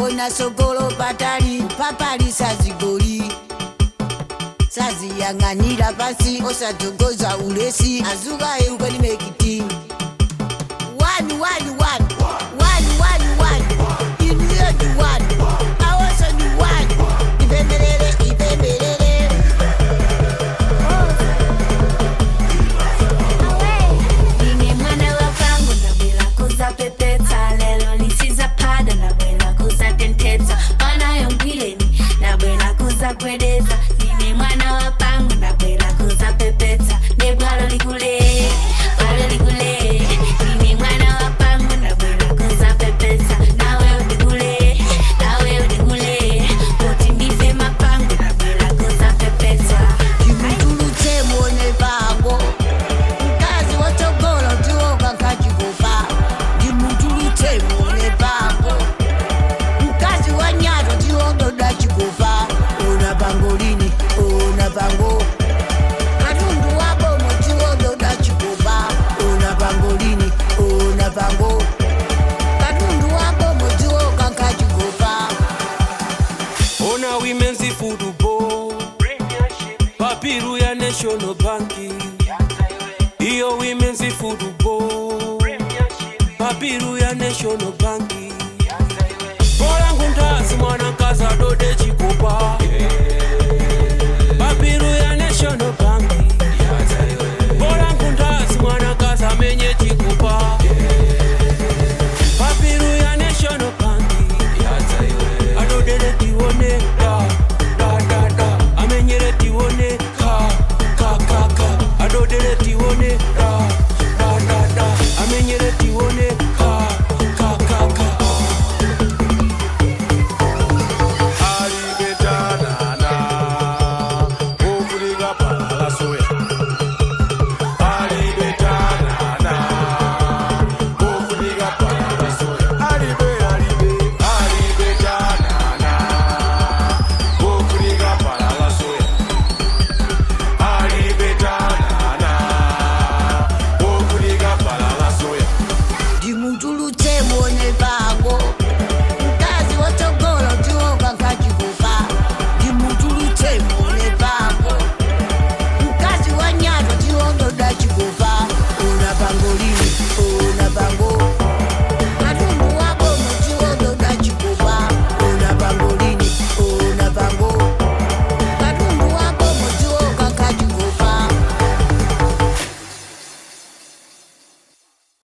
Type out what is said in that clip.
ona sogolo patali papali sazigoli saziyang'anira pasi osadzogoza ulesi azuka eukeli mekiti wani wani wani wani wani wani iniyo ni wani awoso ni wani ipembelele ipembelele Nine mwana wa pangu ndabwera kuzapepetsa lelo lisizaphada ndabwera kuzatentetsa mwana yongileni ndabwera kuzagwedeza nine mwana wa pangu ndabwera kuzapepetsa nebwalo likule bwalo likule nine mwana wa pangu ndabwera kuzapepetsa nawe udigule nawe udigule kuti ndife mapangu ndabwera kuzapepetsa chimutulutse muone pango mkazi watsogolo tiwoka nkachikopa ndimutulutse muone pango mkazi wa nyato tiwododa chikopa ona pango lini ona pango katundu wabomo tiwododa chikopa ona pango lini ona pango katundu wabomo tiwoka nkachikopa ona women's football papiru ya national bank iyo women's football papiru ya national bank bolangu ndazi mwana kaza dode